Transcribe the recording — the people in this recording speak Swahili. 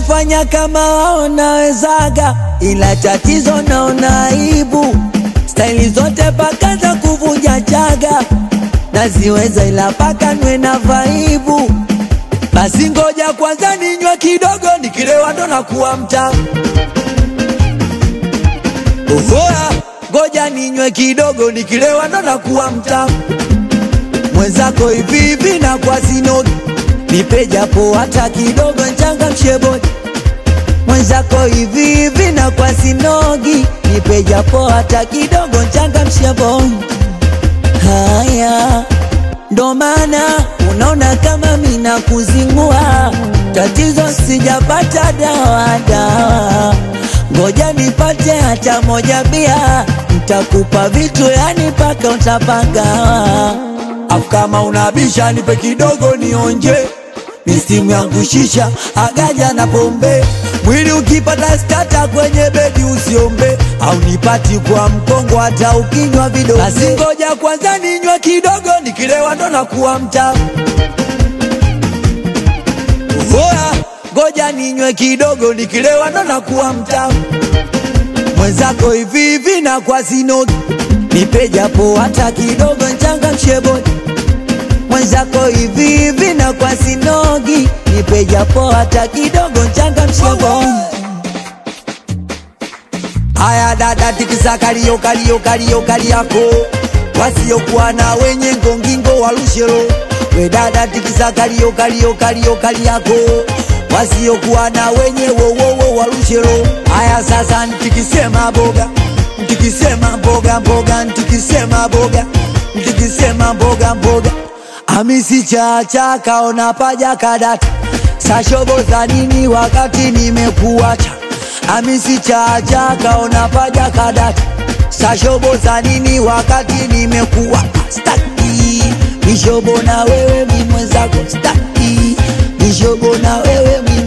kufanya kama wao nawezaga, ila tatizo naona aibu. Staili zote paka za kuvunja chaga naziweza, ila paka nwe na vaibu. Basi ngoja kwanza ninywe kidogo, nikilewa ndo nakuwa mtamu. Ohoa, ngoja ninywe kidogo, nikilewa ndo nakuwa mtamu. Mwenzako hivi hivi na kwa sinogi, nipe japo hata kidogo, nchangamshe bodi. Mwenzako hivi hivi na kwa sinogi, nipe japo hata kidogo, nchangamshe bodi. Haya ndo maana unaona kama mina kuzingua, tatizo sijapata dawa dawa, ngoja nipate hata moja bia, ntakupa vitu yani paka utapagawa. Afu kama unabisha nipe kidogo nionje, misimu yangu shisha agaja na pombe mwili ukipata stata kwenye bedi usiombe, au nipati kwa mkongo hata ukinywa vidonge. Basi ngoja kwanza ninywe kidogo, nikilewa ndo nakuwa mtamu. Oya, ngoja ninywe kidogo, nikilewa ndo nakuwa mtamu. Mwenzako hivi hivi na kwa sinogi, nipe japo hata kidogo, nchangamshe bodi mwenzako hivi hivi na kwa sinogi, nipe japo hata kidogo, nchangamshe bodi. Haya dada, tikisa kalio kalio kalio kali yako, wasiokuwa na wenye ngongingo walushelo. We dada, tikisa kalio kalio kalio kali yako, wasiokuwa na wenye wowowo walushelo. Haya sasa, ntikisema boga, ntikisema mboga mboga, ntikisema boga, ntikisema mboga mboga, amisi chacha kaona paja kadata, sashobo za nini wakati nimekuacha Amisi chacha kaona paja kadata, sashobo za nini wakati nimekuwa staki mishobo na wewe mi mwenzako staki mishobo na wewe mi